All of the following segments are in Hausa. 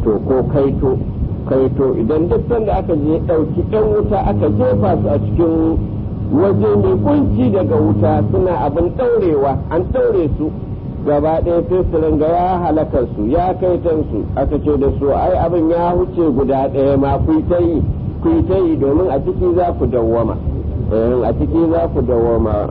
to ko kaito kaito idan duk sanda aka je ɗauki ɗan wuta aka jefa su a cikin waje mai kunci daga wuta suna abin ɗaurewa an ɗaure su gaba ɗaya sai su ringa ya halakar su ya kaitan su aka ce da su ai abin ya huce guda ɗaya ma ku ta yi ku ta yi domin a ciki za ku dawwama a ciki za ku dawwama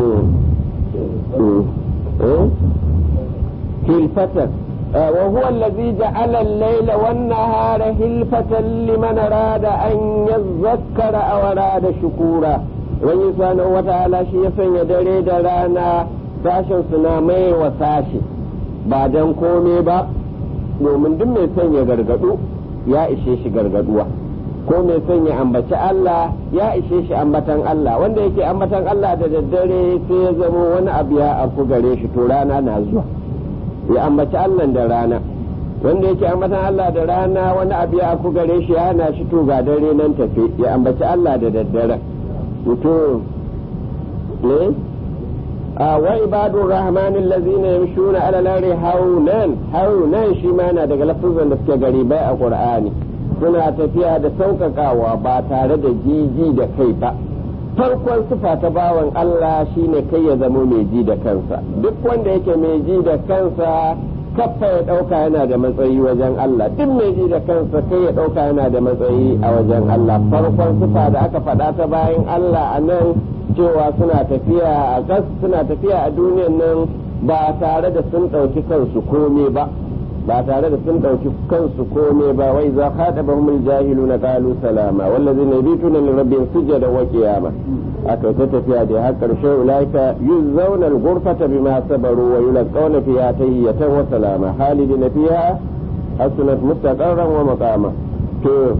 hilfatan وهو الذي جعل الليل والنهار هلفة لمن أراد أن يذكر أو أراد شكورا wani sanar wata ala shi ya sanya dare da rana sashen suna mai wa sashi ba don kome ba domin duk mai sanya gargadu ya ishe shi gargaduwa ko mai sanya ambaci Allah ya ishe shi ambatan Allah wanda yake ambatan Allah da daddare sai ya zamo wani abu ya afku gare shi to rana na zuwa ya ambaci Allah da rana wanda yake ambatan Allah da rana wani abu ya afku gare shi ya hana shi to ga dare nan tafe ya ambaci Allah da daddare to ne a wa ibadu rahman allazina yamshuna ala al-ardi haunan haunan shi ma na daga lafazan da suke gari bai a qur'ani suna tafiya da sauƙaƙawa ba tare da jiji da kai ba farkon sifa ta bawan Allah shine kai ya zamo mai ji da kansa duk wanda yake mai ji da kansa kaffa ya ɗauka yana da matsayi wajen Allah duk mai ji da kansa kai ya ɗauka yana da matsayi a wajen Allah farkon sifa da aka faɗa ta bayan Allah a nan cewa suna tafiya a gas suna tafiya a duniyan nan ba tare da sun ɗauki kansu kome ba ba tare da sun ɗauki kansu kome ba wai za haɗa ba humul jahilu na ƙalu salama wallazi na bi tunan rabbin sujada wa qiyama aka ta tafiya da har ƙarshe ulaika yuzzauna al-ghurfata bima sabaru wa yulqawna fiha tayyatan wa salama halidina fiha hasunat mustaqarran wa maqama to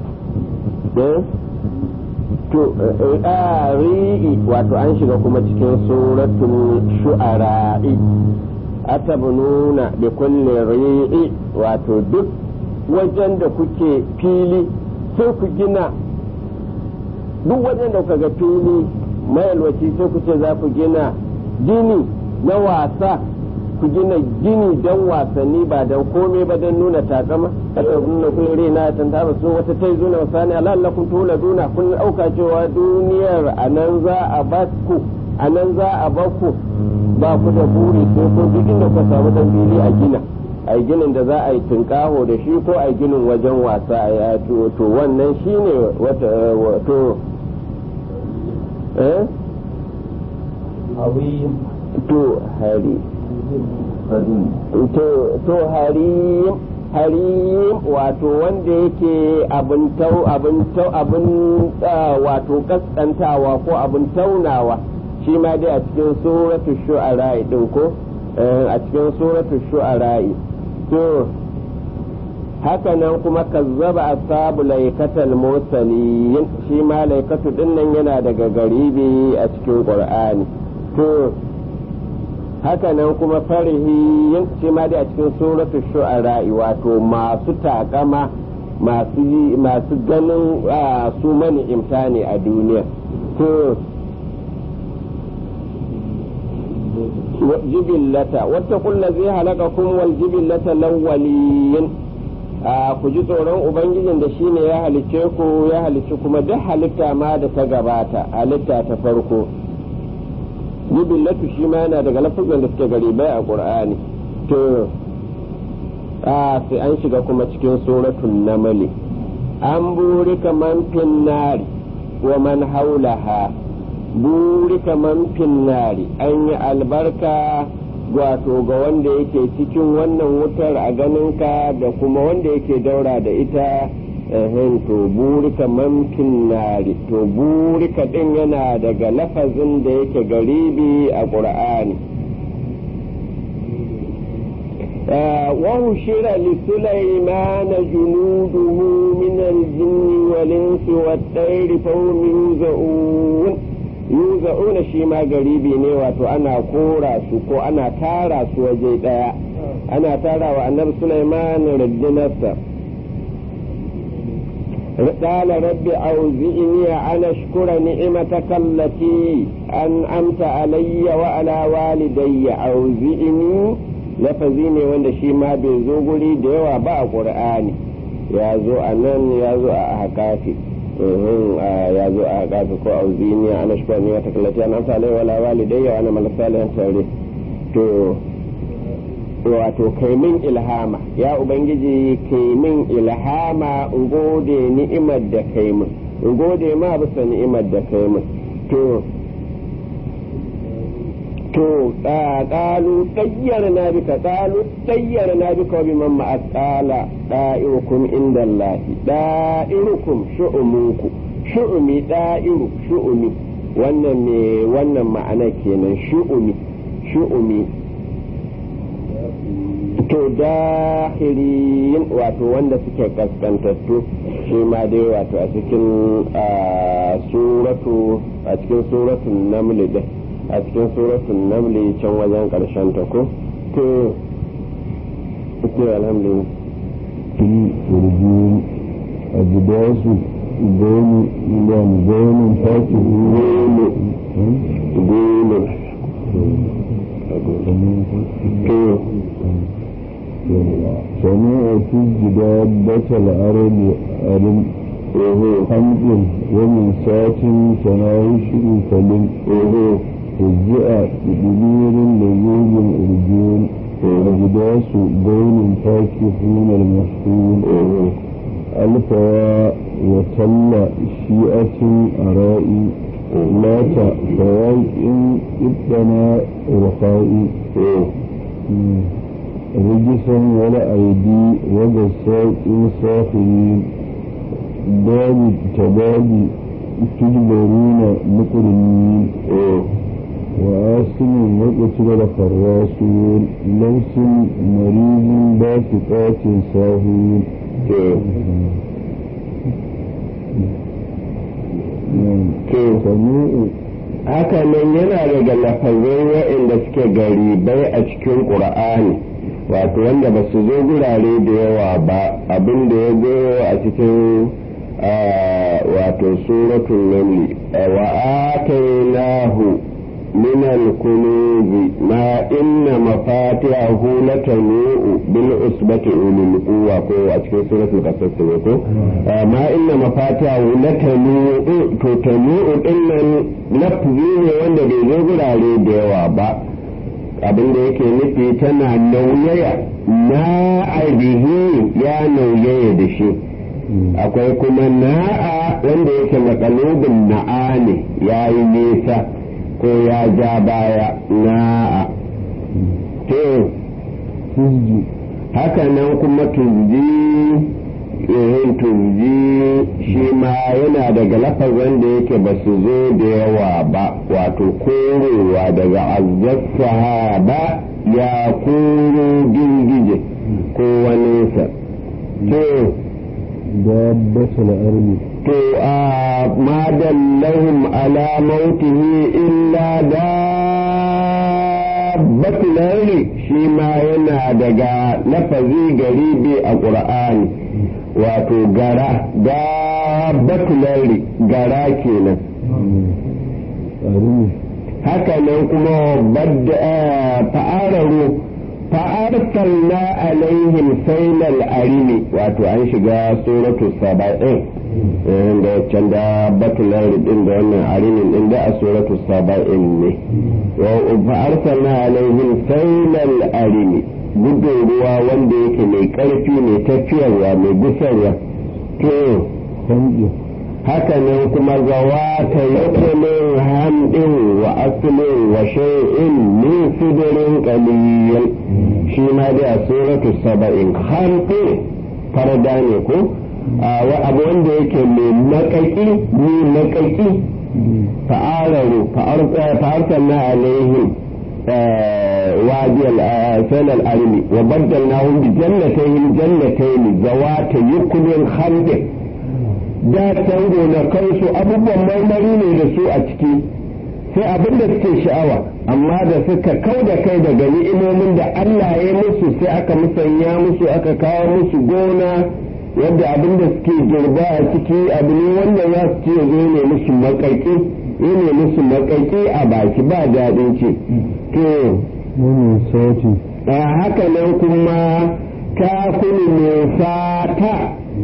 to ri'i wato an shiga kuma cikin suratul shu'ara'i atabnuna bi kulli ri'i wato duk wajen da kuke fili sai ku gina duk wajen da kuka ga fili mayalwaci sai ku ce za ku gina gini na wasa ku gina gini don wasanni ba don komai ba don nuna takama aka nuna kun rena tan ta su wata tai zuna wasani alallakum tuladuna kun auka cewa duniyar anan za a bakku anan za a bakku ba ku da buri sai ko duk inda ku samu dan fili a gina a ginin da za a yi tunkaho da shi ko a ginin wajen wasa a ya to wannan shine wata wato eh to hari to harim harim wato wanda yake abin tau abin tau abin wato kaskantawa ko abin taunawa shi ma dai a cikin suratul shu'ara din ko a cikin suratul shu'ara to haka nan kuma kazzaba ashabu laikatal mursalin shi ma laikatu din nan yana daga garibi a cikin qur'ani to haka nan kuma farihi shi ma dai a cikin suratu shu'ara wato masu takama masu masu ganin su mani imtani a duniya to jibillata wata kulla zai halaka kun wal jibillata lawwaliyin ku ji tsoron ubangijin da shine ya halice ku ya halice kuma duk halitta ma da ta gabata halitta ta farko jibillatu shi ma yana daga lafazan da suke garibai a qur'ani to a sai an shiga kuma cikin suratul namali an burika man finnari wa man haulaha burika man finnari an yi albarka wato ga wanda yake cikin wannan wutar a ganinka da kuma wanda yake daura da ita ehen to burika man nari to burika din yana daga lafazin da yake garibi a ƙur'ani وهشر لسليمان جنوده من الجن والإنس والطير فهم يوزعون يوزعون شي ما غريبي ne wato ana kora su ko ana tara su waje daya ana tara wa annabi Sulaiman rundunarsa قال رب أوزئني أن أشكر نعمتك التي أنعمت علي وعلى والدي أوزئني lafazi ne wanda shi ma bai zo guri da yawa ba a ƙur'ani ya zo a nan ya zo a hakafi ya zo a hakafi ko a uziniya ana shi ne wata kallati an amsa alai wala walidayya wa ana malasalihan tare to wato kai min ilhama ya ubangiji kai min ilhama in gode ni'imar da kai min in gode ma bisa ni'imar da kai min to to qalu tayyarna bika qalu tayyarna bika wa biman ma qala da'irukum inda Allah da'irukum shu'umunku shu'umi da'iru shu'umi wannan me wannan ma'ana kenan shu'umi shu'umi to dahirin wato wanda suke kaskantattu shi ma dai wato a cikin suratu a cikin suratun namli din a cikin suratun namli can wajen karshen ta ko to ke alhamdulillah turjin ajidasu goni ilan gonin taki golo golo to سمعت جدابة العرب ألم حمد ومن سات تناوش كلم فزع بضمير لذوذ الأرجون أجداس بين فاكهون المحفون الفوا وتل شيئة أرائي مات فواق ابتنى رخائي رجسا ولا أيدي وبساط ساخرين باب تباب تجبرون مقرنين وآسم وقتل الخراسون لوس مريض باسقات ساهون سميع haka nan yana daga lafazai waɗanda suke garibai a cikin ƙur'ani wato wanda ba su zo gurare da yawa ba abin da ya zo a cikin wato suratul namli wa atainahu min al-kunuzi ma inna mafatihahu latanu bil usbati ulil quwwa ko a cikin suratul qasas ne ko ma inna mafatihahu latanu to tanu dinnan lafzi ne wanda bai zo gurare da yawa ba abin da yake nufi tana nauyaya na aibihi ya nauyaya da shi akwai kuma na'a wanda yake matsalobin na'a ne ya yi nesa ko ya ja baya na'a to haka nan kuma tuzji irin tuzji shi ma yana daga lafazan da yake ba su zo da yawa ba wato korowa daga azzasa ba ya koro girgije ko waninsa to دابة الأرض to a ma dallahum ala mautihi illa dabbatul ardi shi ma yana daga lafazi garibi a qur'ani wato gara dabbatul ardi gara kenan haka nan kuma badda fa'araru fa'arsalna alaihim sailal arimi wato an shiga suratu saba'in da can da batular din da wannan arimin din da a suratu saba'in ne fa'arsalna alaihim sailal arimi gudun ruwa wanda yake mai karfi mai tafiyarwa mai gusarwa to haka nan kuma zawa ta yakumin hamdin wa aslin wa shay'in min sidirin qalil shi ma dai a suratu saba'in hamdin farda ne ko abu wanda yake mai makaki mai makaki fa'araru fa'arsalna alaihim وادي سيل الأرمي وبدلناهم بجنتين جنتين ذوات يكل خمد da tango na kansu abubuwan marmari ne da su a ciki sai abin da suke sha'awa amma da suka kau da kai daga ni'imomin da Allah ya musu sai aka musanya musu aka kawo musu gona yadda abin da suke girba a ciki abu ne wanda za su ce zo ne musu makaki ne musu makaki a baki ba daɗin ce to wani sati haka nan kuma kafin nufata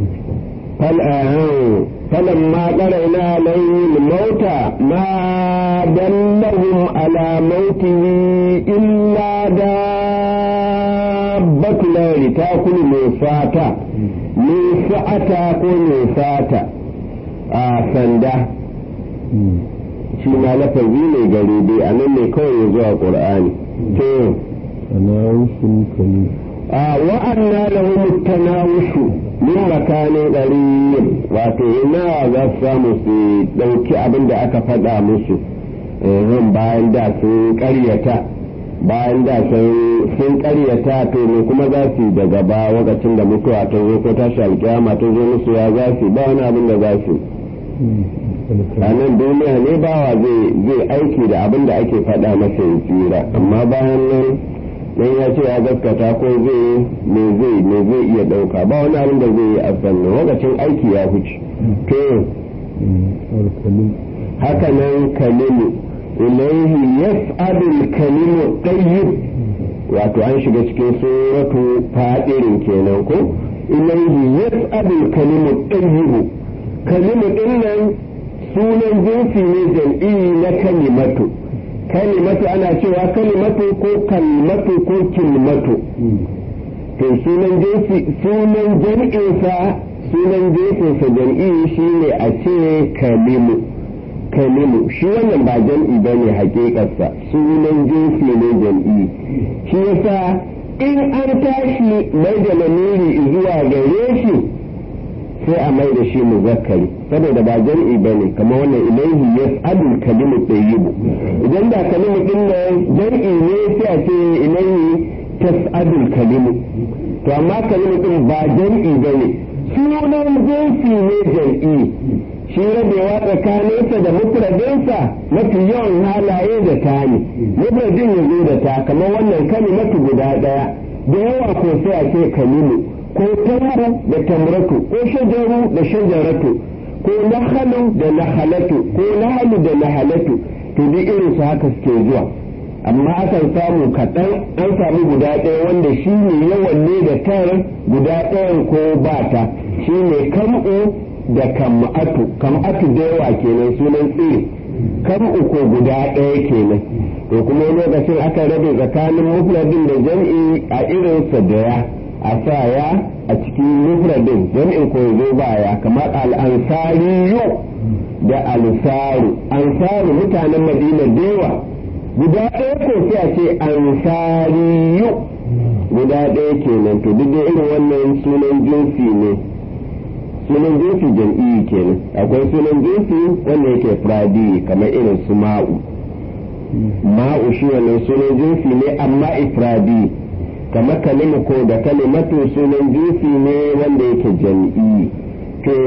فلما قرأنا عليه الموت ما دلهم على موته إلا دابة النار تأكل نفاتا نفاتا كل نفاتا سندا shi ma lafazi ne gari dai a nan ne kawai ya zuwa ƙur'ani to tanawushin kalim a wa'anna lahum tanawushu min makanin qarib wato ina za su samu su dauki abin da aka faɗa musu eh bayan da sun ƙaryata bayan da sun ƙaryata to ne kuma za su daga ba lokacin da mutuwa ta zo ko tashi alƙiyama ta zo musu ya za su ba wani abin da za su a nan duniya ne bawa zai aiki da abin da ake faɗa masa ya tsira amma bayan nan dan ya ce ya gaskata ko zai me zai me zai iya dauka ba wani abin da zai yi a sannan lokacin aiki ya huce to haka nan kalimu ilaihi yas'adul kalimu tayyib wato an shiga cikin suratu fadirin kenan ko ilaihi yas'adul kalimu tayyib kalimu din nan sunan jinsi ne jam'i na kalimatu kalimatu ana cewa kalimatu ko kalmatu ko kilmatu to sunan jinsi sunan jam'insa sunan jinsinsa jam'i shine a ce kalimu kalimu shi wannan ba jam'i ba ne hakikarsa sunan jinsi ne jam'i shi yasa in an tashi mai da lamiri zuwa gare shi sai a mai da shi muzakkari saboda ba jam'i ba ne kamar wannan ilaihi yas'alul kalimu tayyibu idan da kalimu din nan jam'i ne sai a ce ilaihi tas'adul kalimu to amma kalimu din ba jam'i ba ne sunan jinsi ne jam'i shi rabewa tsakaninsa da mufradinsa mafi yawan halaye da ta ne mufradin ya zo da ta kamar wannan kalimatu guda daya da yawa ko sai a ce kalimu ko tamru da tamratu ko shajaru da shajaratu ko nahalu da nahalatu ko nahalu da nahalatu to duk irin su haka suke zuwa amma akan samu kaɗan an samu guda ɗaya wanda shi ne yawan ne da tar guda ɗayan ko ba ta shi ne kam'u da kam'atu kam'atu da yawa kenan sunan tsiri kam'u ko guda ɗaya kenan to kuma lokacin aka rabe tsakanin mufradin da jam'i a irinsa da ya a sa ya a cikin mufradin jam'in ko zo baya kamar al'ansariyu da alsaru ansaru mutanen madina dewa guda ɗaya ko sai a ce ansariyu guda ɗaya kenan to duk da irin wannan sunan jinsi ne sunan jinsi jam'i kenan akwai sunan jinsi wanda yake fradi kamar irin su ma'u ma'u shi wannan sunan jinsi ne amma ifradi kamar kalimu ko da kalimatu sunan jinsi ne wanda yake jam'i to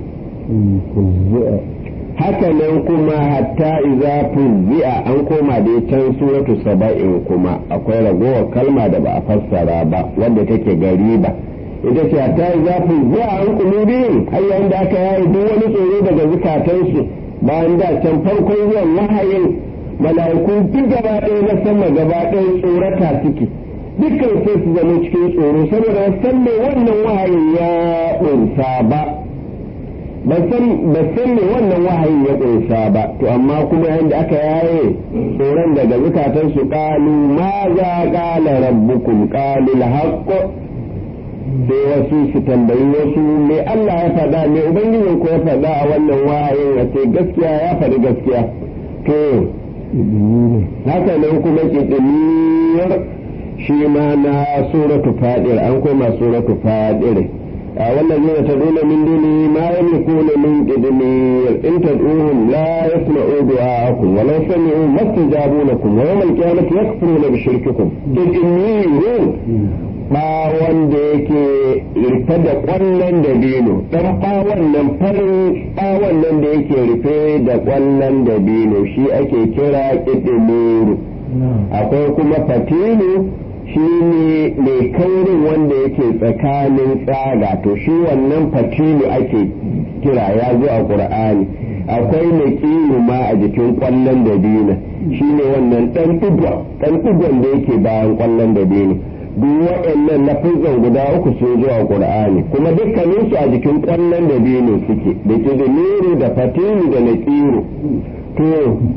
haka nan kuma hatta iza fuzzi'a an koma da can suratu saba'in kuma akwai ragowar kalma da ba a fassara ba wanda take gariba ita ce hatta iza fuzzi'a an kulubin har yayin da aka yayi duk wani tsoro daga zukatansu bayan da can farkon zuwan wahayin mala'iku duk gaba ɗaya na sama gaba ɗaya tsorata suke dukkan sai su zama cikin tsoro saboda san me wannan wahayin ya ƙunsa ba ba san me wannan wahayin ya ƙunsa ba to amma kuma yadda aka yaye tsoron daga zukatan su ƙalu ma za ƙala rabbukum ƙalu haqqo sai wasu su tambayi wasu me Allah ya faɗa me ubangijin ko ya faɗa a wannan wahayin ya ce gaskiya ya faɗi gaskiya to haka nan kuma ƙiɗimiyar shi ma na suratu fadir an koma suratu fadir والذين تدعون من دونه ما يملكون من قدمير إن تدعوهم لا يسمعوا دعاءكم ولو سمعوا ما استجابوا لكم ويوم القيامة يكفرون بشرككم قدمير bawon da yake rufe da kwallon dabino ɗan bawon nan farin bawon nan da yake rufe da kwallon dabino shi ake kira ƙidimiru akwai kuma fatilu shi ne mai kaurin wanda yake tsakanin tsaga to shi wannan fatilu ake kira ya zo a ƙur'ani akwai naqiru ma a jikin kwallon dabino shine wannan dan digon dan digon da yake bayan kwallon dabino duk waɗannan lafizan guda uku sun zo a qur'ani kuma dukkanin su a jikin kwallon dabino suke da kidimiru da fatini da naqiru to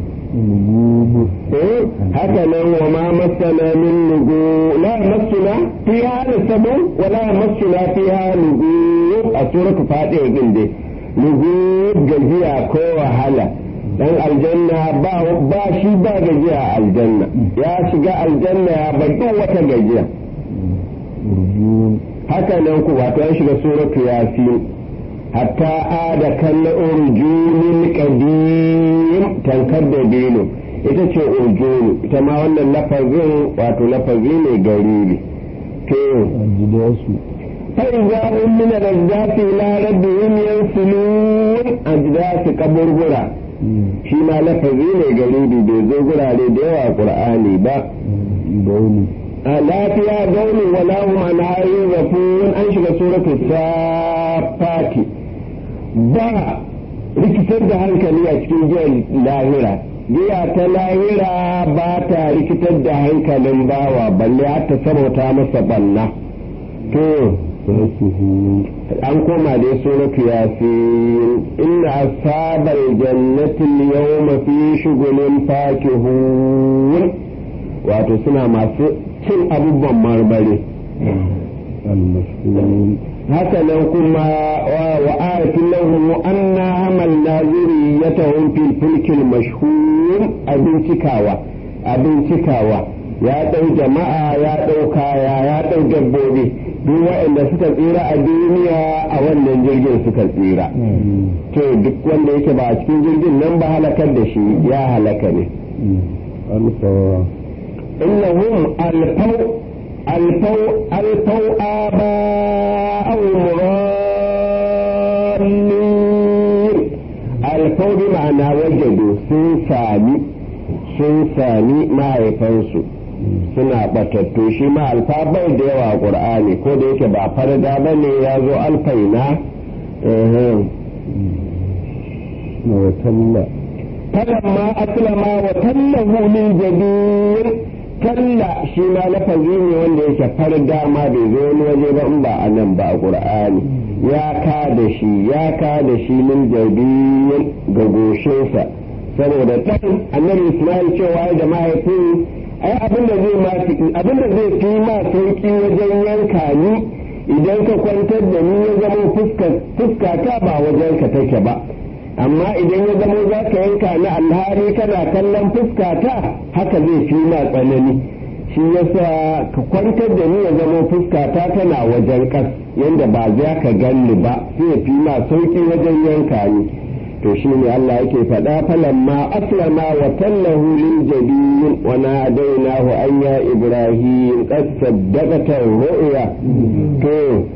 eh haka nan wa ma masana min nugu la masuna fiha nasabu wa la masuna fiha nugu a suratul fatiha din dai nugu gajiya ko wahala dan aljanna ba ba shi ba gajiya a aljanna ya shiga aljanna ya bar duk wata gajiya haka nan ku wato ya shiga suratul yasin hatta ada kan urjunin qadim tankar da bino ita ce urjunu ita ma wannan lafazin wato lafazi ne garibi to ajidasu فإذا هم من الأجداث إلى ربهم ينسلون أجداث قبربرة shi ma lafazi ne garibi bai zo gurare da yawa qur'ani ba dauni a lafiya gauni wala hum an hayyun rafun an shiga suratul safati ba rikitar da hankali a cikin jiyar lahira giya ta lahira ba ta rikitar da hankalin bawa balle har ta sabauta masa banna to fasuhu an koma dai suratu yasin inna ashabal jannati al-yawma fi shughulin fakihun wato suna masu cin abubuwan marmari al-mashhur haka nan kuma wa ayatin lahum anna hamalna zuriyatahum fil fulkil mashhur abin cikawa abin cikawa ya dau jama'a ya dau kaya ya dau dabbobi duk waɗanda suka tsira a duniya a wannan jirgin suka tsira to duk wanda yake ba a cikin jirgin nan ba halakar da shi ya halaka ne alfawa innahum alfau alfau alfau aba'ahum rallin alfau bi ma'ana wajadu sun sami sun sami mahaifansu suna batattu shi ma alfa bai da yawa a qur'ani ko da yake ba farda ba ne ya zo alfaina na watalla falamma aslama wa tallahu lil jabir talla shi ma lafazi ne wanda yake farda ma bai zo wani waje ba in ba a nan ba a qur'ani ya ka da shi ya ka da shi lil jabir ga goshinsa saboda dan annabi isma'il cewa da mahaifin ai abin da zai ma abin da zai fi ma sauki wajen yanka ni idan ka kwantar da ni ya zama fuska ta ba wajen ka take ba amma idan ya zama za ka yanka ni alhari kana kallon fuska ta haka zai fi ma tsanani shi yasa ka kwantar da ni ya zama fuska ta tana wajen kas yanda ba za ka ganni ba sai ya fi ma sauki wajen yanka ni to shi ne Allah yake faɗa falamma aslama wa tallahu lil jabin wa nadainahu an ya ibrahim qad saddaqata ru'ya to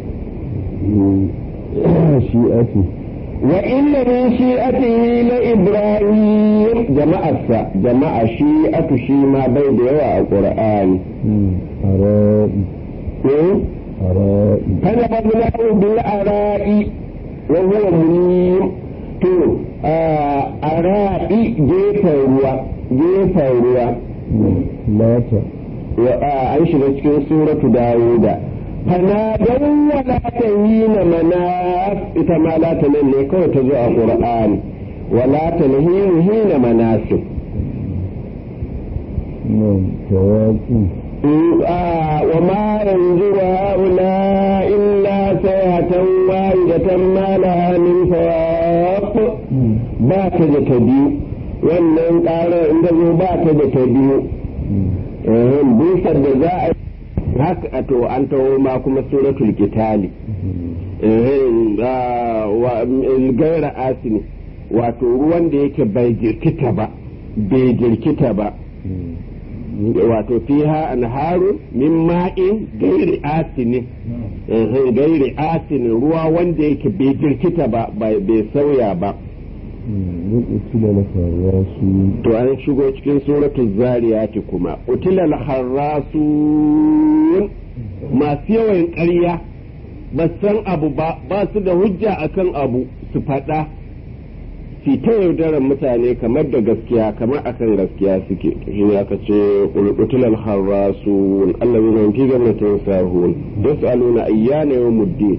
shi'ati wa inna min shi'atihi la ibrahim jama'arsa jama'a shi'atu shi ma bai da yawa a qur'ani ara'i ara'i kana bablahu bil ara'i wa huwa munim to a ra'i gefen ruwa gefen ruwa lata an shiga cikin suratu dawuda fanadau wala ta yi na manas ita ma lata nan ne kawai ta zo a qur'ani wala ta nahiru hina manasu nan tawaki وما ينظر هؤلاء إلا سيئة واحدة ما لها من فواق ba ta da ta biyu wannan ƙarar inda zo ba ta da ta biyu busar da za a yi haka a to an taho ma kuma suratul kitali gaira asini wato ruwan da yake bai jirkita ba bai jirkita ba wato fiha anharu min ma'in gairi asini gairi asini ruwa wanda yake bai jirkita ba bai sauya ba utila la farasu to an shigo cikin suratul zariyati kuma utilal harasun masu yawan ƙarya ba san abu ba ba su da hujja akan abu su faɗa su ta yaudarar mutane kamar da gaskiya kamar akan gaskiya suke shi ne aka ce ulqutul harasu allazina fi jannatin sahun yasaluna ayyana yawmuddin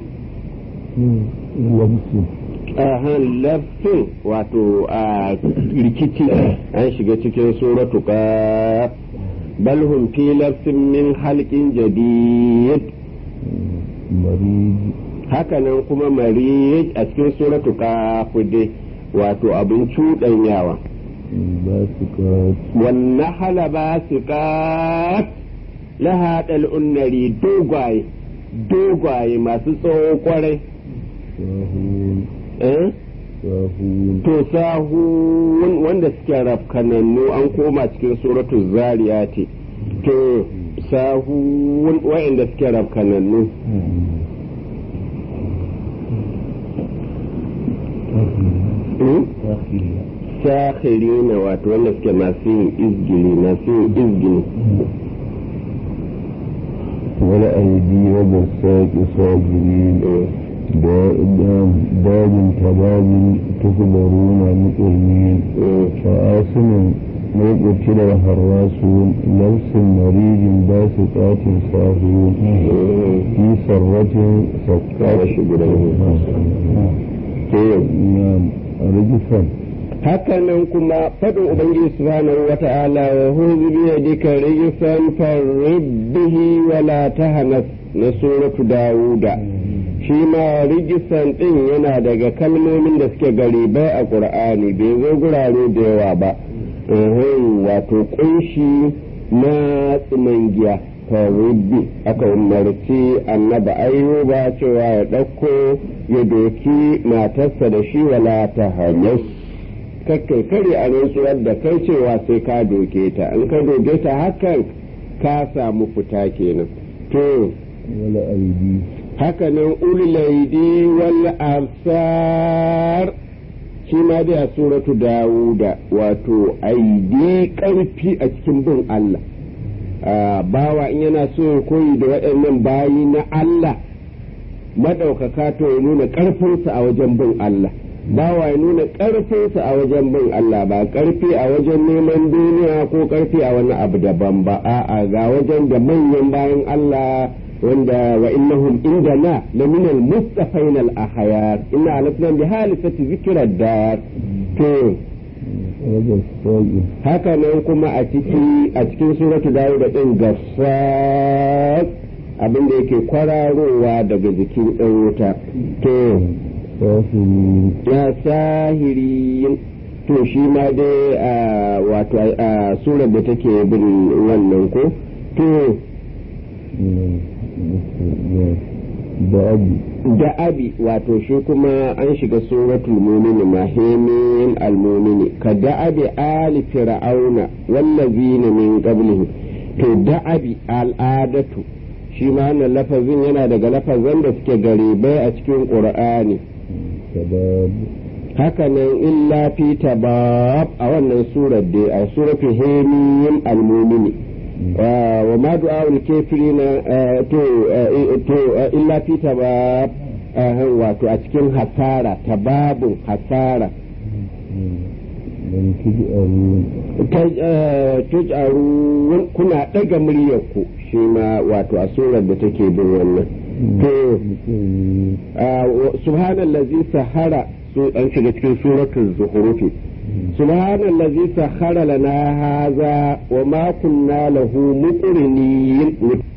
lamsu ahan lafin wato a rikici an shiga cikin suratu ka bal hum fi lafsin min halqin jadid mariji hakanan kuma marij a cikin suratu ka dai wato abin cuɗanyawa ba su kaci wannan hala ba su ka laha ɗal'unnari dogwaye dogwaye masu tsawo kwarai sahun eh sahun to sahun wanda suke rafkanannu an koma cikin suratul zariyati to sahun wa'anda suke rafkanannu hmm? sakhirina wato wanda suke masu yin izgili masu yin izgili wala aidi wa basaki sabirin باب كباب تخبرون مقرنين فآسن موقتل الحراسون لبس مريج باسقات صافون في سرة سقات نعم رجفا hakanan kuma faɗin ubangiji subhanahu wa ta'ala wa huzu bi yadika rijsan faribbihi wa la tahnas na suratu dawuda shi ma rigisan ɗin yana daga kalmomin da suke garibai a ƙur'ani bai zo gurare da yawa ba wato ƙunshi na tsimangiya faribbi aka umarci annaba ayyuba cewa ya ɗauko ya doki matarsa da shi wala ta hanyar kakkai kare a rantsuwar da kai cewa sai ka doke ta in ka doke ta hakan ka samu fita kenan to ولا أيدي hakanan ulaidi wal absar shi ma dai a suratu dawuda wato aidi karfi a cikin bin Allah Ah, bawa in yana so ya koyi da waɗannan bayi na Allah maɗaukaka to ya nuna ƙarfinsa a wajen bin Allah bawa ya nuna ƙarfinsa a wajen bin Allah ba ƙarfi a wajen neman duniya ko ƙarfi a wani abu daban ba a'a ga wajen da manyan bayan Allah wanda wa innahum indana la min al mustafain al ahyar inna alasna bi halisati zikra dar to ولا الصائم haka nan kuma a ciki a cikin suratu dawud da din gassaq abin da yake kwararowa daga jikin ɗan wuta to سافرين ya sahiri to shi ma dai a wato a surar da take bin wannan ko to باب da abi wato shi kuma an shiga suratul mumini mahimin almumini ka da abi ali fir'auna wallazina min qablihi to da abi al'adatu shi ma wannan lafazin yana daga lafazan da suke garibai a cikin qur'ani شباب hakanan illa fi tabab a wannan surar dai a suratul hamim almumini wa ma du'a'ul kafirina to to illa fi tabab wato a cikin hasara tababun hasara من تجأرون tujaru kuna daga muryarku shi ma wato a surar da take bin wannan to subhanallazi sahara su an shiga cikin suratul zuhrufi subhanallazi sahara lana haza wa ma kunna lahu muqrinin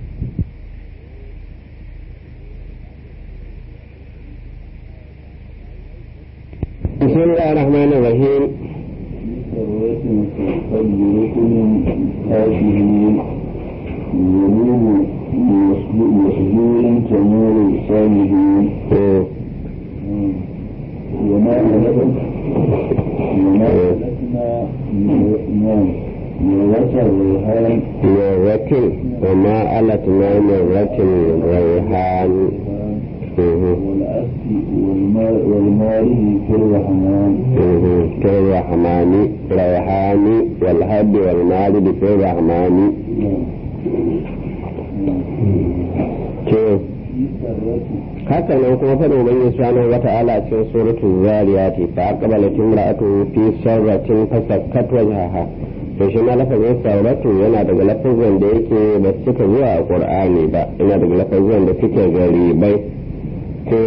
بسم الله الرحمن الرحيم سرة قد ركن كافرين يمين مسجون تمور الصالحين وما هلكنا وما هلكنا نعم مرة الريحان مرة وما ألتنا مرة ريحان والأسف والماء والماء في الرحمن كالرحمن ريحان والهب والمارد في الرحمن كيف في haka nan kuma faɗin ubangiji subhanahu wata'ala a cikin suratul zariyati fa aqbalat imra'atu fi sarratin fasakkat wajhaha to shi ma lafazin sauratu yana daga lafazin da yake ba su cika zuwa a qur'ani ba yana daga lafazin da suke garibai to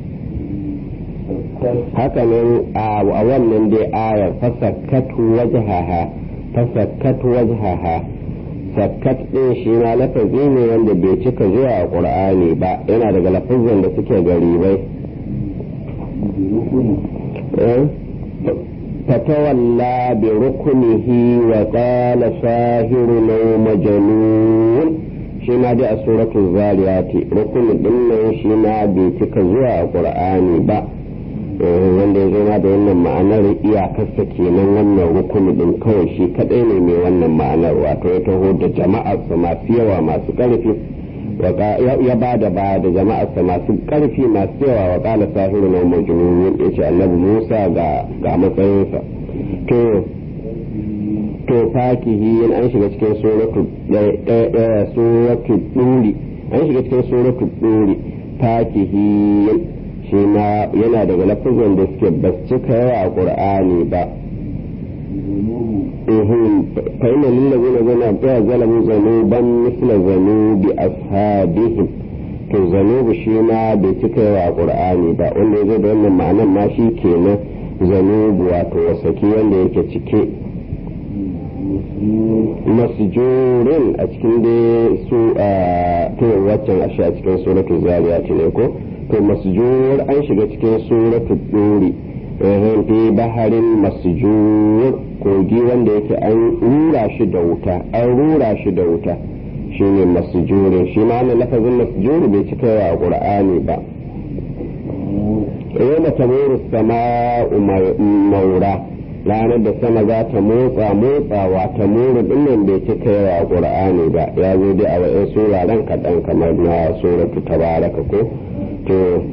haka nan a wannan dai ayar fasakkat wajhaha fasakkat wajhaha sakkat ɗin shi ma lafazi ne wanda bai cika zuwa a ƙur'ani ba yana daga lafazin da suke garibai fatawalla bi rukunihi wa qala sahiru law majnun shi ma dai a suratul zariyati rukuni din nan shi ma bai cika zuwa a ƙur'ani ba wanda ya zama da wannan ma'anar iyakarsa kenan wannan rukuni din kawai shi kadai ne mai wannan ma'anar wato ya taho da jama'arsa masu yawa masu karfi ya ba da ba da jama'arsa masu karfi masu yawa wa kala sahiru na majnun ya ce annabi musa ga ga matsayinsa to to fakihi an shiga cikin suratu suratu duri an shiga cikin suratu duri fakihi shi ma yana daga lafazin da suke ba su cika yawa a ƙur'ani ba فإن للذين ظلموا ظلموا ذنوبا مثل ذنوب أصحابهم to zanubu shi ma bai cika yawa a ƙur'ani ba wanda ya zo da wannan ma'anan ma shi kenan zanubu wato wasaki wanda yake cike masjurin a cikin da su a to waccan ashe a cikin suratul zariyat ne ko to masjur an shiga cikin suratul duri fi baharin masjur kogi wanda yake an rura shi da wuta an rura shi da wuta shine masjurin shi ma wannan lafazin masjur bai cika yawa a qur'ani ba yawma tamuru sama'u maura ranar da sama za ta motsa motsawa ta muru dinnan bai cika yawa a qur'ani ba ya zo dai a wa'in suraren kaɗan kamar na suratu tabaraka ko to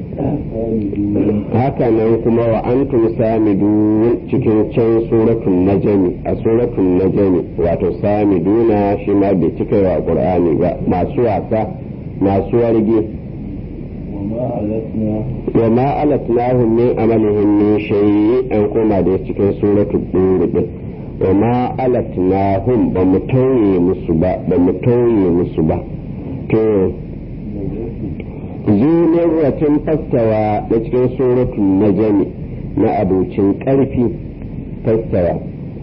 haka nan kuma wa antum samidun cikin can suratun najami a suratun najami wato samiduna shi ma bai cika yawa qur'ani ba masu wasa masu warge wa ma alatnahum min amalihim min shay'in an koma da cikin suratul dur din wa ma alatnahum ba mu tauye musu ba ba mu tauye musu ba to zunin ratin fastawa da cikin suratun najami na abocin ƙarfi fastawa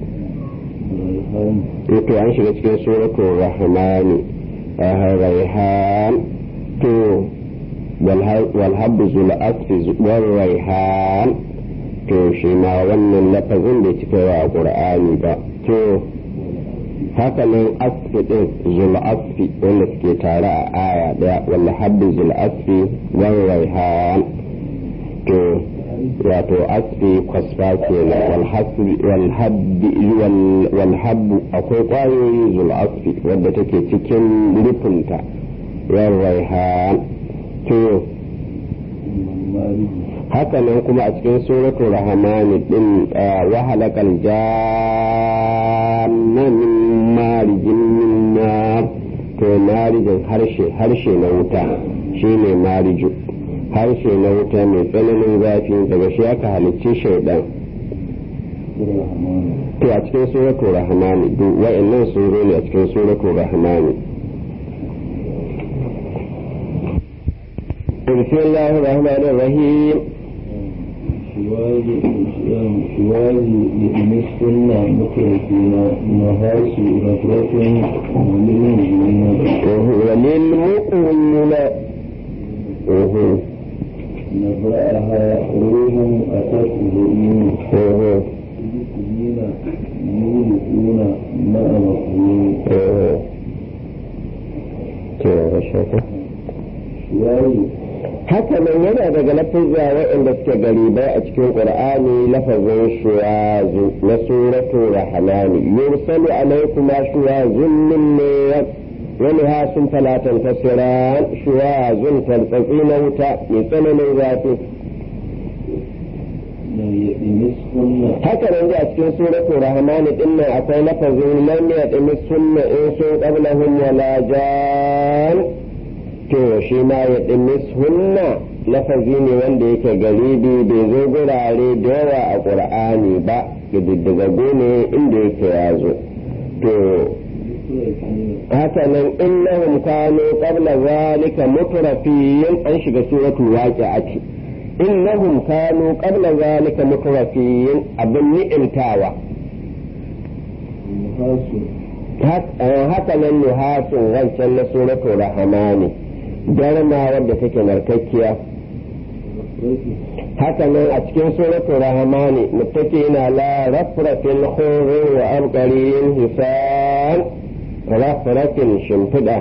to an shiga cikin suratun rahmani raihan to walhabbu zula asfi raihan to shi ma wannan lafazin bai cika yawa a ƙur'ani ba to haka nan asfi din zul asfi wanda suke tare a aya daya walla habbi zul asfi wal raihan to wato asfi kwasfa kenan wal hasbi wal habbi wal habbu akwai kwayoyi zul asfi wadda take cikin rufinta wal raihan to haka nan kuma a cikin suratul rahmani din wa halakal janna min marijin min nar to marijin harshe harshe na wuta shine mariju harshe na wuta mai tsananin zafi daga shi aka halicci shaidan to a cikin suratul rahmani duk wa'annan suro ne a cikin suratul rahmani بسم الله الرحمن الرحيم شواذ لمسكنا مخرجين نهاش نفرة وللمؤمنين وللمؤمنين نبرأها روح أتت بإيمان سبيل يولدون مع مقبول شواذ haka nan yana daga lafazza waɗanda suke garibai a cikin qur'ani lafazin shuwazu na suratu rahmani yursalu alaykuma shuwazun min nar wani hasun talatan tasiran shuwazun taltsatsi na wuta mai tsananin zafi haka nan a cikin suratu rahmani din nan akwai lafazin lam yadmis sunna in sun qablahum wala jan to shi ma ya ɗimis hunna lafazi ne wanda yake garibi bai zo gurare da yawa a ƙur'ani ba ƙididdigaggu ne inda yake ya zo to haka nan innahum kanu qabla zalika mutrafiyin an shiga suratul waqi'ati innahum kanu qabla zalika mutrafiyin abin ni'imtawa haka nan nuhasun wancan na suratul rahmani darma wadda take narkakkiya haka nan a cikin suratul rahmani muttaqina la rafratil khuri wa abqarin hisan rafratin shimfida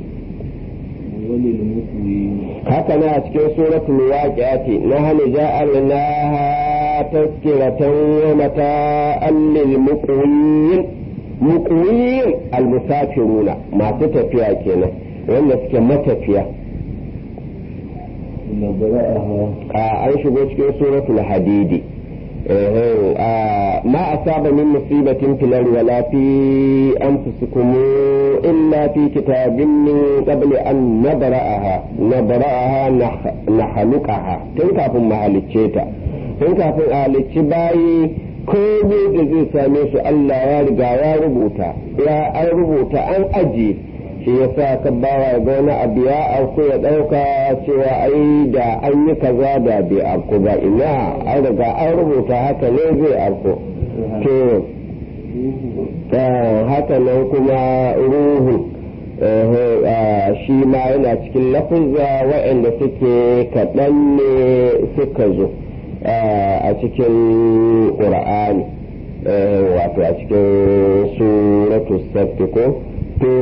haka nan a cikin suratul waqi'ati nahnu ja'alnaha tazkiratan wa mata'an lil muqwin muqwin al musafiruna masu tafiya kenan wanda suke matafiya a an shigo cikin suratul hadidi ma asaba min musibatin fil ardi wala fi anfusikum illa fi kitabin min qabli an nabra'aha nabra'aha nahluqaha tun kafin mu halicce ta tun kafin a halicci bayi komai da zai same su Allah ya riga ya rubuta ya an rubuta an ajiye shi ya sa ka bawa ga wani abu ya auku ya ɗauka cewa ai da an yi kaza da bai auku ba ina an riga an rubuta haka ne zai auku to haka nan kuma ruhu shi ma yana cikin lafuzza waɗanda suke kaɗan ne suka zo a cikin ƙura'ani wato a cikin suratu sabti ko to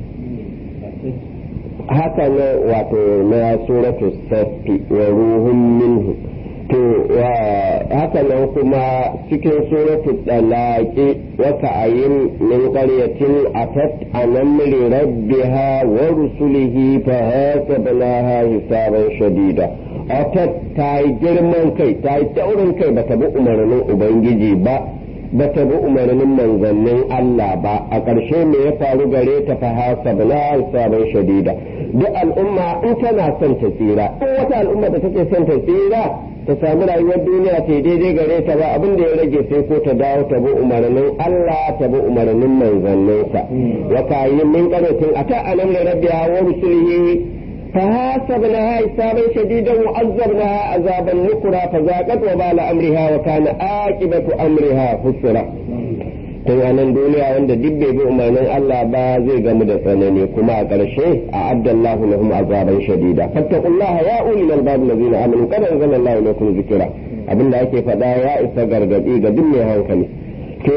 haka ne wato na suratu safi wa ruhun minhu to haka nan kuma cikin suratu dalaki wata ayin min qaryatin atat anamri rabbiha wa rusulihi fa hasabnaha hisaban shadida atat ta yi girman kai ta yi taurin kai bata bi umarnin ubangiji ba ba ta bi umarnin manzannin Allah ba a ƙarshe me ya faru gare ta fa hasabna sabon shadida duk al'umma in tana son ta tsira in wata al'umma da take son ta tsira ta samu rayuwar duniya ta daidai gare ta ba abin da ya rage sai ko ta dawo ta bi umarnin Allah ta bi umarnin manzanninsa wa kayyin min qanatin ata alam rabbiha wa rusulihi فحاسبناها حسابا شديدا وعذبناها عذابا نكرا فذاقت وبال امرها وكان عاقبه امرها خسرا tun nan duniya wanda duk bai bi umarnin Allah ba zai gamu da tsanani kuma a ƙarshe a addallahu lahum azaban shadida fattaqullaha ya ulil albab allazina amanu qad anzalallahu lakum zikra abinda ake faɗa ya isa gargadi ga duk mai hankali to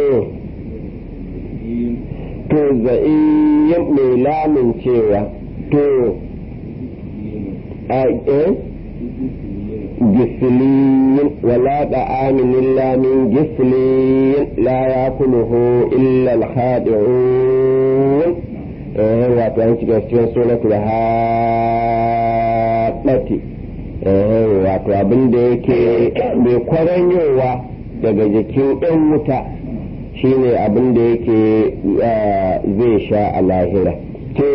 to za'iyyan mai lamin cewa to جسلين ولا طعام إلا من جسلين لا يأكله إلا الخادعون wato an shiga cikin suratul haɗati wato abin da yake mai kwaranyowa daga jikin ɗan wuta shine abin da yake zai sha a lahira to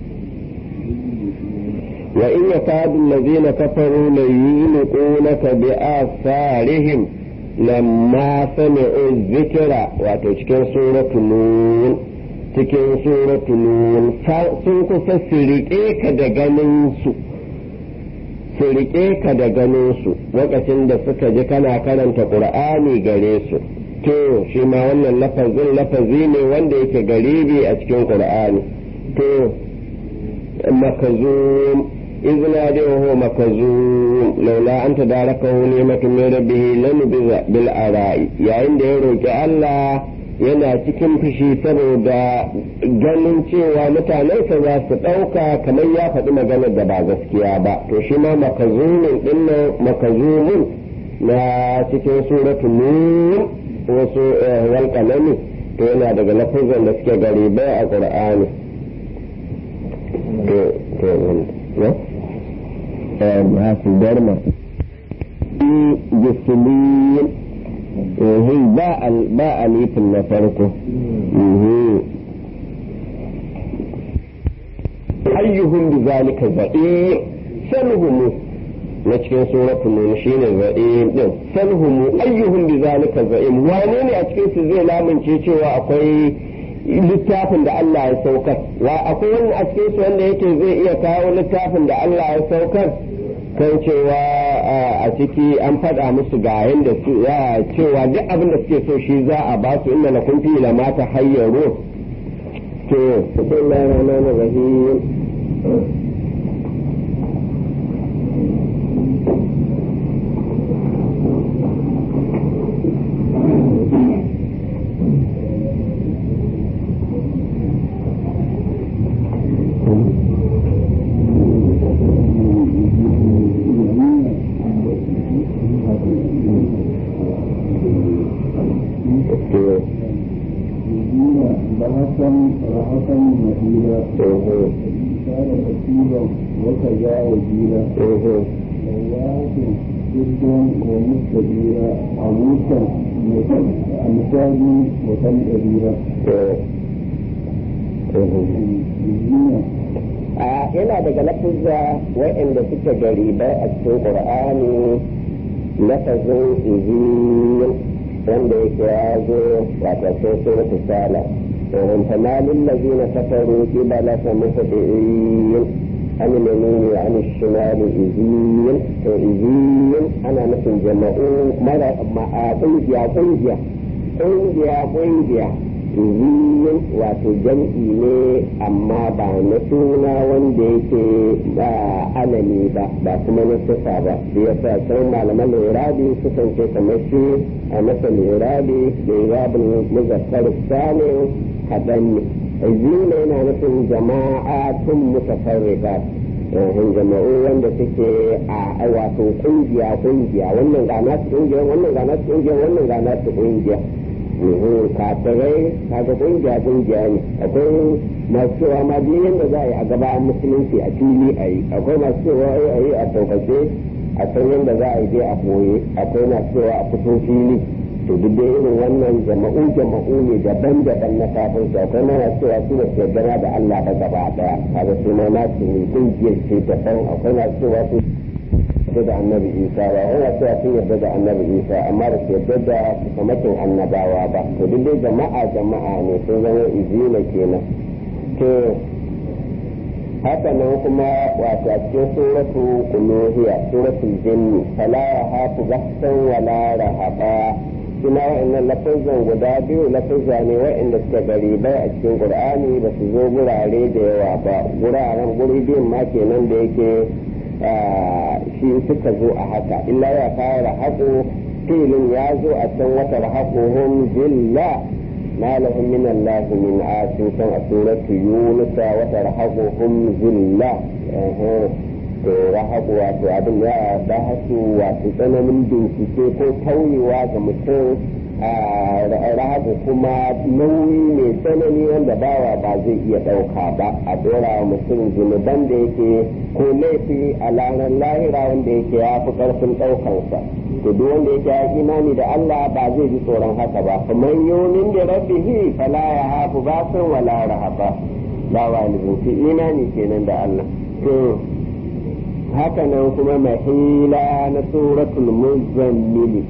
وإن يكاد الذين كفروا ليلقونك بآثارهم لما سمعوا الذكر وتشكن سورة نون cikin suratu nun sun kusa su riƙe ka da ganinsu su riƙe ka da ganinsu lokacin da suka ji kana karanta ƙur'ani gare su to shi ma wannan lafazin lafazi ne wanda yake garibi a cikin ƙur'ani to makazum إذ نادى وهو مكزوم لولا أن تداركه نعمة من ربه لنبذ بالأراء يا عند يروك الله yana cikin fushi saboda ganin cewa mutanensa za su ɗauka kamar ya faɗi maganar da ba gaskiya ba to shi ma makazumin ɗinnan makazumin na cikin suratu nun wasu walƙalami to yana daga lafazan da suke garibai a ƙur'ani masu darma jisiliyin ba alifin na farko ayyuhum bi zalika za'im salhum na cikin suratul nun shine za'im din salhum ayyuhum bi zalika za'im wane ne a cikin su zai lamunce cewa akwai littafin da Allah ya saukar wa akwai wani a cikin su wanda yake zai iya kawo littafin da Allah ya saukar kan cewa a ciki an faɗa musu ga yadda su ya cewa duk abin da suke so shi za a ba su inda na kun fi la mata hayyaru to bismillahir rahmanir rahim بحثا رحقا مهيلا كان كثيرا وكذا وجيلا لواحد جدا ومستديرا عموسا مثالي وكم كبيرا yana daga lafuzza waɗanda suke garibai a cikin ƙur'ani lafazin izin wanda yake ya zo wato sai suratu sala ومن فما للذين كفروا قبلك مهطعين عن اليمين وعن الشمال إذين إذين أنا مثل جمعوا مرة مع قنجيا قنجيا قنجيا قنجيا إذين wato jam'i ne amma ba na suna wanda yake ba alami ba ba kuma na sifa ba da ya sa can malaman lirabi sukan ce kamar shi a masa lirabi da irabin muzakkar sanin kaɗan ne zina yana nufin jama'a tun mutafarrika yan jama'u wanda suke a wato kungiya kungiya wannan ga nasu kungiya wannan ga nasu kungiya wannan ga nasu kungiya kafirai kaga kungiya kungiya ne akwai masu cewa ma duk yadda za a yi a gaba musulunci a fili a yi akwai masu cewa a yi a sauƙaƙe a san yadda za a yi dai a boye akwai masu cewa a fito fili to duk da irin wannan jama'u jama'u ne daban-daban na kafin su akwai mana cewa su da su yarda da Allah ba gaba daya kaga su ma na su ne kungiyar ce daban akwai na cewa su yarda da annabi Isa ba wani cewa sun yarda da annabi Isa amma da su yarda da kamakin annabawa ba to duk dai jama'a jama'a ne sun zama izina kenan to haka nan kuma wato a cikin suratu uluhiyya suratul jinni fala yahafu bahsan wala rahaba suna wa'annan lafazan guda biyu lafazza ne wa'anda suka garibai a cikin qur'ani ba su zo gurare da yawa ba guraren guri biyun ma kenan da yake shi suka zo a haka illa ya fara haƙo filin ya zo a can wata haƙohun zilla ما لهم من الله من عاصم كان سورة يونس وترهقهم ذلة to rahabu wato abin ya ba hasu wato tsananin bincike ko tauyewa ga mutum rahabu kuma nauyi mai tsanani wanda bawa ba zai iya ɗauka ba a dora wa mutum zunuban da yake ko laifi a ranar lahira wanda yake ya fi ƙarfin ɗaukansa to duk wanda yake ya imani da Allah ba zai ji tsoron haka ba kuma yomin da rabbihi fala ya hafu ba san wala rahaba ba walibin imani kenan da Allah to haka nan kuma mahila na suratul muzammili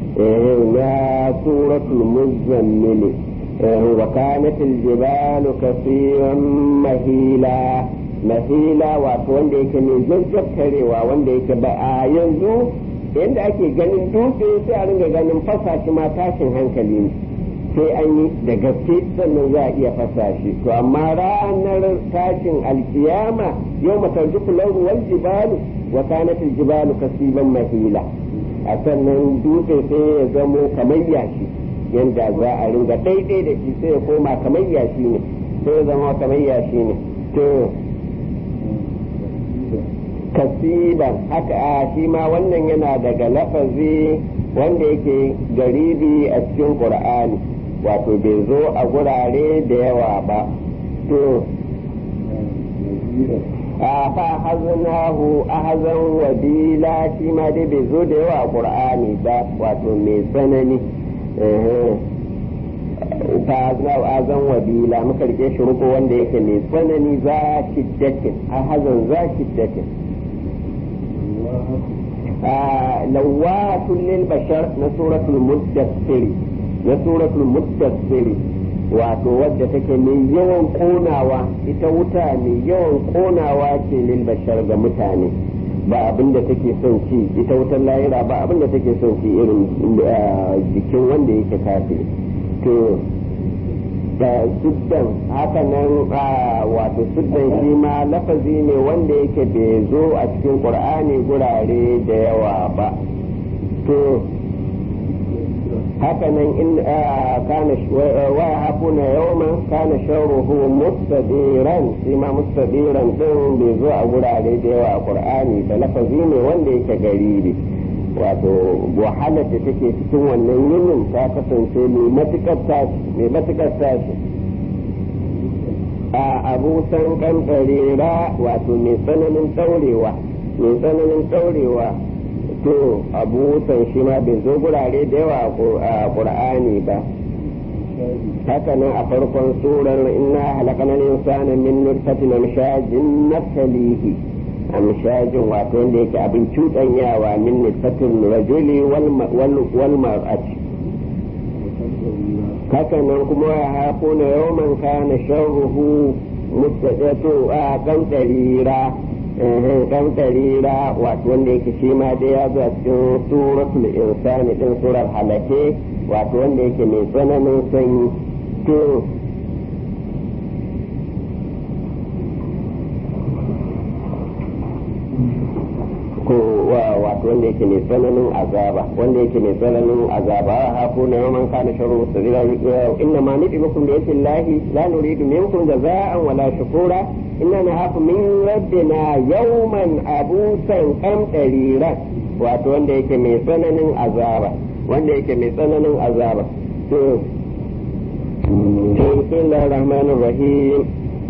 na suratul muzammili wa kanat aljibalu kaseeran mahila mahila wato wanda yake ne zazzabtarewa wanda yake ba a yanzu yanda ake ganin dutse sai a ringa ganin fasa shi ma tashin hankali ne sai an yi da gaske sannan za a iya fasa shi to amma ranar tashin alkiyama yau matarjuku lauru wal jibalu wa kanat jibalu kasiban mahila a sannan dutse sai ya zamo kamar yashi yanda za a ringa daidai da shi sai ya koma kamar yashi ne sai ya zama kamar yashi ne to kasiban haka a shi ma wannan yana daga lafazi wanda yake garibi a cikin qur'ani wato bai zo a gurare da yawa ba to a fa haznahu ahzan wabila shi ma dai bai zo da yawa a qur'ani ba wato mai tsanani fa azan wabila muka rike shi ruko wanda yake mai tsanani za shiddatin a hazan za shiddatin lawatun lil bashar na suratul muddassir na suratul muddassir wato wadda take mai yawan konawa ita wuta mai yawan konawa ce lil bashar ga mutane ba abin da take son ci ita wutar lahira ba abin da take son ci irin jikin wanda yake kafiri to da suddan haka nan wato suddan shi ma lafazi ne wanda yake bai zo a cikin qur'ani gurare da yawa ba to haka nan in kana wa hafuna yawma kana sharruhu mustadiran shi ma mustadiran din bai zo a gurare da yawa a qur'ani da lafazi ne wanda yake garibi wato wahalar da take cikin wannan yinin ta kasance mai matukar tashi mai matukar tashi a abusan kankarera wato mai tsananin daurewa mai tsananin daurewa to abusan shi ma bai zo gurare da yawa a qur'ani ba haka nan a farkon surar inna halakana insana min nutfatin amshajin naftalihi amshajin wato wanda yake abin cuɗanyawa min nutfatin rajuli wal mar'ati haka nan kuma ya hafo na yawman kana sharruhu mustaqatu a kan tarira kan tarira wato wanda yake shi ma dai ya zo a cikin suratul insani din surar halake wato wanda yake mai tsananin sanyi to ko wato wanda yake mai tsananin azaba wanda yake mai tsananin azaba hafu na yawan kana sharu mustazira inna ma nufi mukum da yake lahi la nuridu minkum jaza'an wala shukura inna na hafu min rabbina yawman abusan kamdariran wato wanda yake mai tsananin azaba wanda yake mai tsananin azaba to bismillahir rahmanir rahim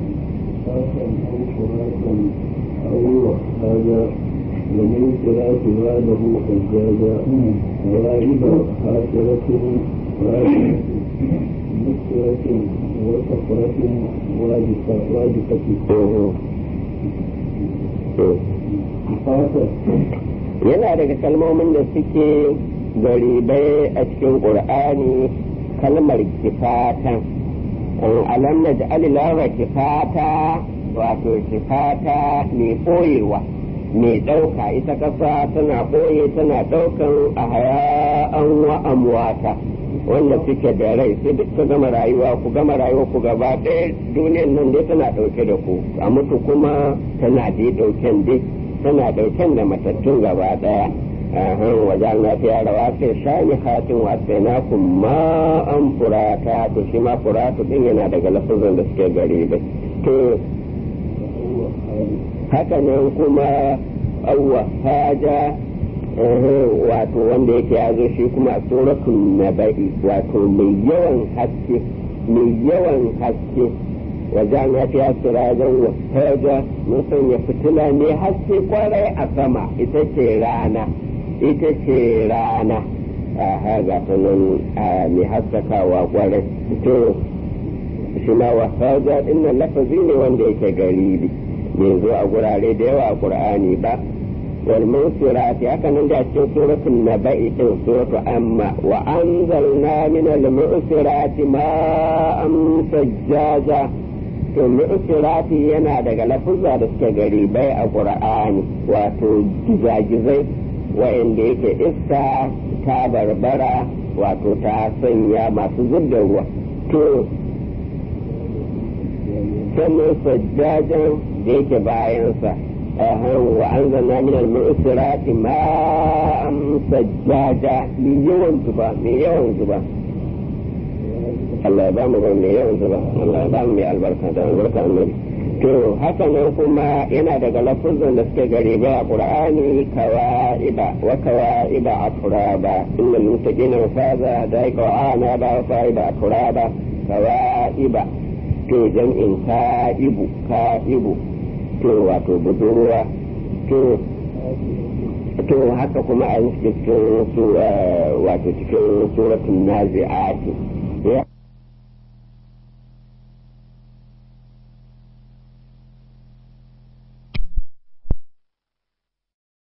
ومن قراءة بعده حجاجا غائب حاكرة راجعة مكسرة وصفرة واجفة yana daga kalmomin da suke garibai a cikin ƙur'ani kalmar kifatan alam na ja'alilawa kifata wato kifata mai ɓoyewa mai ɗauka ita ƙasa tana ɓoye tana ɗaukan a haya'an wa amwata wanda suke da rai sai duk ku gama rayuwa ku gama rayuwa ku gaba ɗaya duniyan nan dai tana ɗauke da ku a mutu kuma tana dai ɗauken dai tana ɗauken da matattun gaba ɗaya wajen na fiya da wasu shani hatin wasu na kuma an furata to shi ma furatu ɗin yana daga lafazan da suke gari bai to haka nan kuma awwa haja wato wanda yake ya zo shi kuma a suratul naba'i wato mai yawan haske mai yawan haske wajen ya fiya sirajen wa haja mun sanya fitila ne haske kwarai a sama ita ce rana ita ce rana a haga ta nan mai haskakawa kwarai to shi ma wa haja ɗin lafazi ne wanda yake garibi bai zo a gurare da yawa a qur'ani ba wal musirati haka nan da cikin suratul naba'i din suratu amma wa anzalna min al musirati ma'an sajjaja to musirati yana daga lafuzza da suke gari bai a qur'ani wato gizagizai wa'anda yake iska ta barbara wato ta sanya masu zubda ruwa to sannan sajjajan da yake bayansa wa an zana min al-mu'sirati ma'an sajjada mai yawan zuba mai yawan zuba Allah ya ba mu mai yawan zuba Allah ya ba mu mai albarka da albarka annabi to haka nan kuma yana daga lafuzan da suke gare ba a qur'ani kawa'iba wa kawa'iba aturaba innal muttaqina mafaza daika wa ana ba fa'iba aturaba kawa'iba to jam'in ka'ibu ka'ibu to wato budurwa to to haka kuma a cikin su wato cikin suratul nazi'ati